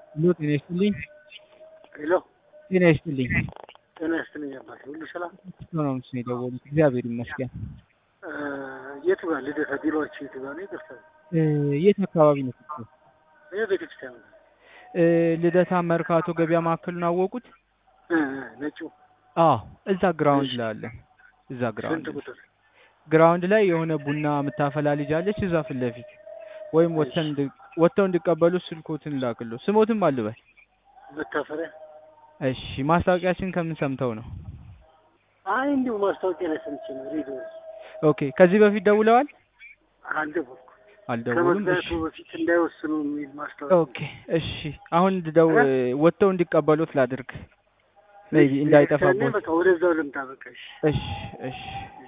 ሄሎ ጤና ይስጥልኝ። ሄሎ ጤና ይስጥልኝ። ጤና ይስጥልኝ አባቴ፣ ሁሉ ሰላም? ነው ምስ የደወሉት? እግዚአብሔር ይመስገን። እ የቱ ጋር ልደታ ቢሮአችሁ የቱ ጋር ነው? ይቅርታ እ የት አካባቢ ነው? ስልኩ? ይህ ቤተክርስቲያን ነው። እ ልደታ መርካቶ ገበያ ማዕከሉን አወቁት? እ እ ነጩ አዎ፣ እዛ ግራውንድ እሺ። ላይ አለ። እዛ ስንት ግራውንድ ቁጥር? ግራውንድ ላይ የሆነ ቡና የምታፈላ ልጅ አለች። እዛ ፊት ለፊት ወይም ወጥተን እንድ- ወጥተው እንዲቀበሉ ስልኮትን ላክሎ ስሞትም አልበል። መታፈሪያ? እሺ፣ ማስታወቂያችን ከምን ሰምተው ነው? አይ እንዲሁ ማስታወቂያ ላይ ሰምቼ ነው ሬዲዮ ላይ። ኦኬ፣ ከዚህ በፊት ደውለዋል? አልደወልኩም። አልደውሉም። እሺ ከመግዛቱ በፊት እንዳይወስኑ የሚል ማስታወቂያ ኦኬ እሺ። አሁን እንድደው ወጥተው እንዲቀበሉት ላድርግ ሜይ ቢ እንዳይጠፋቦት። በቃ ወደዛው ልምጣ። በቃ እሺ። እሺ እሺ